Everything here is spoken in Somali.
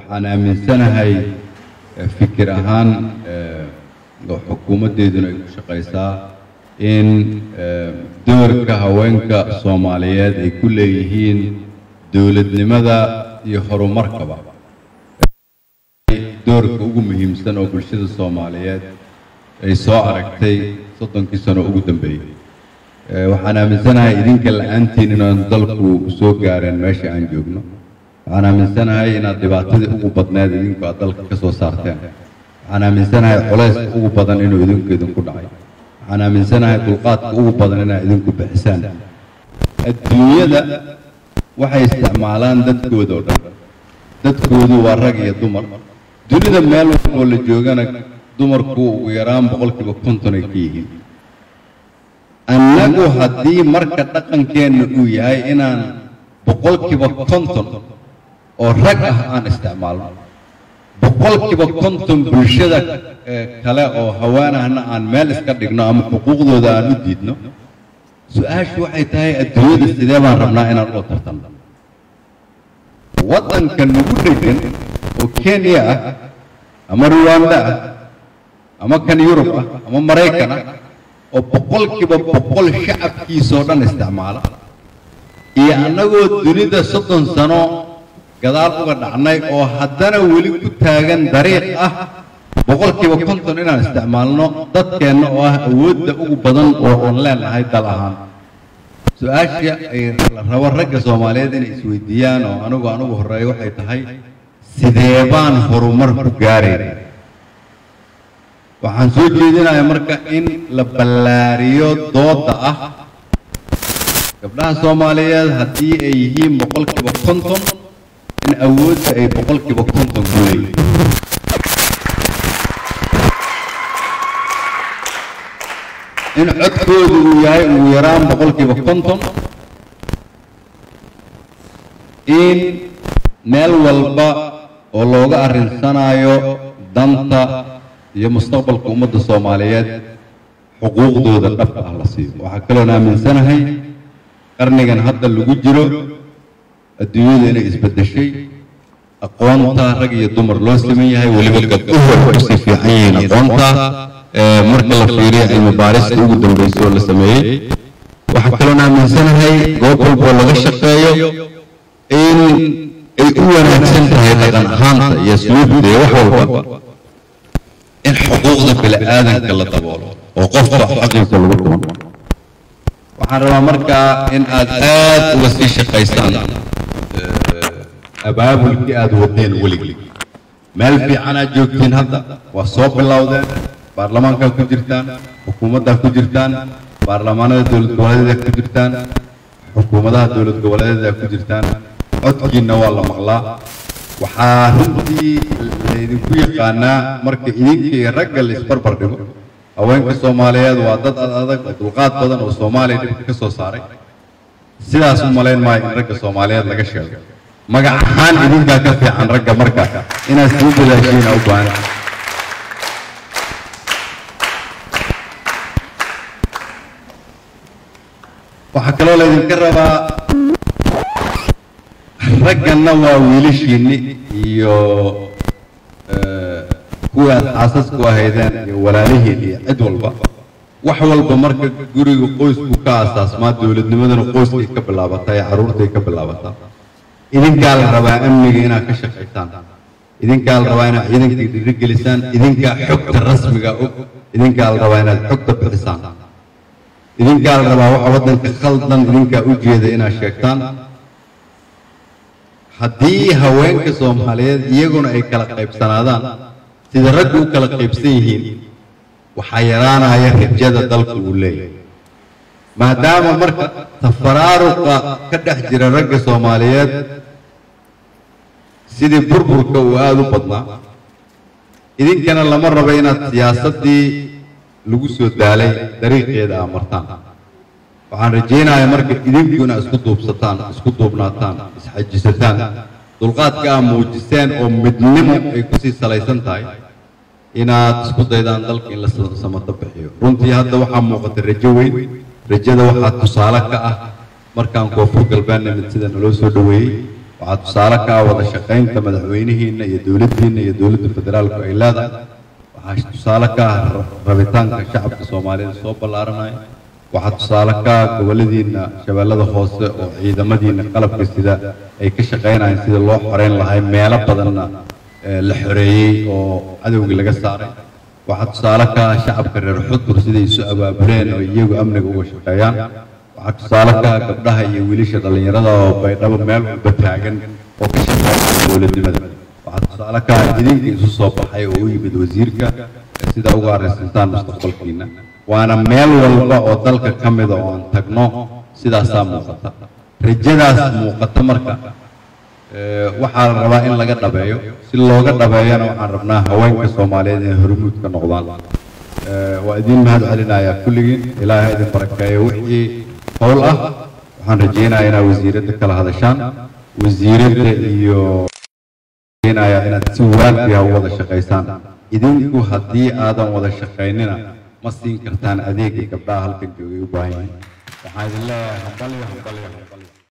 waxaan aaminsanahay eh, fikir ahaan eh, oo xukuumaddeeduna ay ku shaqaysaa in eh, doorka haweenka soomaaliyeed ay ku leeyihiin dowladnimada iyo horumarkaba doorka ugu muhiimsan oo bulshada soomaaliyeed ay soo aragtay soddonkii sano ugu dambeeyey Eh, waxaan aaminsanahay idinka la-aantiin inaan dalku soo gaareen meesha aan joogno waxaan aaminsanahay inaad dhibaatadii ugu badneed idinku aad dalka ka soo saarteen waxaan aaminsanahay culayska ugu badan inuu idinku idinku dhacay waxaan aaminsanahay dulqaadka ugu badan inaad idinku bixisaan adduunyada waxay isticmaalaan dadkooda oo dhan dadkoodu waa rag iyo dumar dunida meel walboo la joogana dumarku ugu yaraan boqolkiiba konton ay ka yihiin annagu haddii marka dhaqankeenna uu yahay inaan boqolkiiba konton oo rag ah aan isticmaalno boqolkiiba konton bulshada eh, kale oo haweenahna aan meel iska dhigno ama xuquuqdooda aan u diidno su-aashu waxay tahay adduunyada sidee baan rabnaa inaan ula tartanno waddanka nagu dhegan oo kenya ah ama ruwanda ah ama kan yurub ah ama maraykan ah oo boqolkiiba boqol shacabkiisoo dhan isticmaala iyo annagoo dunida soddon sano gadaal uga dhacnay oo haddana weli ku taagan dariiq ah boqolkiiba konton inaan isticmaalno dadkeenna oo ah awoodda ugu badan oo aan leenahay dal ahaan su-aasha ay la rabo ragga soomaaliyeed inay isweydiiyaan oo anigu anugu horreeya waxay tahay sidee baan horumar ku gaarayna waxaan soo jeedinayaa marka in la ballaariyo doodda ah gabdhaha soomaaliyeed haddii ay yihiin boqolkiiba konton in awoodda ay boqolkiiba konton ku leeyihiin in codkoodu uu yahay ugu yaraan boqolkiiba konton in meel walba oo looga arrinsanaayo danta iyo mustaqbalka ummadda soomaaliyeed xuquuqdooda dhabka ah la siiyo waxaa kaloon aaminsanahay qarnigan hadda lagu jiro adduunyada inay isbeddeshay aqoonta rag iyo dumar loo siman yahay weliba gabdhuhu way kusii fiican yihiin aqoonta ee marka la fiiriyo cilmi baarista ugu dambeysay oo la sameeyey waxaa kaloon aaminsanahay goob walboo laga shaqeeyo in ay u wanaagsan tahay dhaqan ahaanta iyo suluubta iyo wax walba in xuquuqda bini'aadanka la daboolo oo qofka xaqiisa lagu tumo waxaan rabaa markaa in aad aad uga sii shaqaysaan abaabulkii aad wadeen weligii meel fiican aad joogtiin hadda waa soo bilowdeen baarlamaankaa ku jirtaan xukuumaddaa ku jirtaan baarlamaanada dowlad goboleedaa ku jirtaan xukuumadaha dowlad goboleedaa ku jirtaan codkiinna waa la maqlaa waxaa runtii laydinku yaqaanaa marka idinka iyo ragga la isbarbar dhigo haweenka soomaaliyeed waa dad ad adag oo dulqaad badan oo soomaaliya dhibka ka soo saaray sidaas u malayn maayo in ragga soomaaliyeed laga sheego magac ahaan idinkaa ka fiican ragga marka inaad sii dadaashiina u baahan waxaa kaloo laydinka rabaa ragganna waa wiilashiinni iyo eh, kuwii aad xaasasku ahaydeen iyo walaalihiin iyo cid walba wax walba marka guriga qoysku ka asaasmaa dowladnimadana qoyskay ka bilaabataa ee carruurtay ka bilaabataa idinkaa la rabaa amniga inaad ka shaqaysaan idinkaa la rabaa inaad ciidankii dhiirigelisaan idinkaa xogta rasmiga og idinkaa la rabaa inaad xogta bixisaan idinkaa la rabaa waxa waddanka khaldan idinkaa u jeeda inaad sheegtaan haddii haweenka soomaaliyeed iyaguna ay kala qaybsanaadaan sida raggu u kala qaybsan yihiin waxaa yaraanaya rajada dalku uu leeyahay maadaama marka tafaraaruqa ka dhex jira ragga soomaaliyeed sidii burburka uu aada u badnaa idinkana lama rabo inaad siyaasaddii lagu soo daalay dariiqeeda aa martaan waxaan rajaynayaa marka idinku inaad isku duubsataan isku duubnaataan isxajisataan dulqaadka aa muujiseen oo midnimo ay kusii salaysan tahay inaad isku daydaan dalka in la samado bixiyo runtii hadda waxaa muuqata rajo weyn rajada waxaa tusaale ka ah markaan koonfur galbeed nimid sida naloo soo dhoweeyey waxaa tusaale ka ah wada shaqaynta madaxweynihiina iyo dowladdiina iyo dowladda federaalku ay leedahay waxaa tusaale ka ah rabitaanka shacabka soomaalida soo ballaaranaya waxaa tusaale ka ah goboladiina shabeellada hoose oo ciidamadiina qalabka sida ay ka shaqaynayaan sida loo xoreyn lahay meelo badanna la xoreeyey oo cadowgii laga saaray waxaa tusaale ka ah shacabka reer xudur siday isu abaabuleen oo iyagu amniga uga shaqeeyaan waxaa tusaale ka ah gabdhaha iyo wiilasha dhallinyarada oo baydhabo meel walba taagan oo ka shaqeeya dowladnimada waxaa tusaale ka ah idinka isu soo baxay oo u yimid wasiirka sida uga arrinsantaan mustaqbalkiina waana meel walba oo dalka ka mida oo aan tagno sidaasaa muuqata rajadaas muuqata marka waxaa la rabaa in laga dhabeeyo si looga dhabeeyana waxaan rabnaa haweenka soomaaliyeed inay hormuud ka noqdaan waa idiin mahad celinayaa kulligiin ilaahay idin barakeeyo wixii howl ah waxaan rajaynayaa inaad wasiiradda kala hadashaan wasiiradda iyo rajaynayaa inaad si waafiya u wada shaqaysaan idinku haddii aadan wada shaqaynina ma siin kartaan adeegii gabdhaha halkan joogay u baahan yihiin waxaan idin leeyahay hambalyo hambalyo hambalyo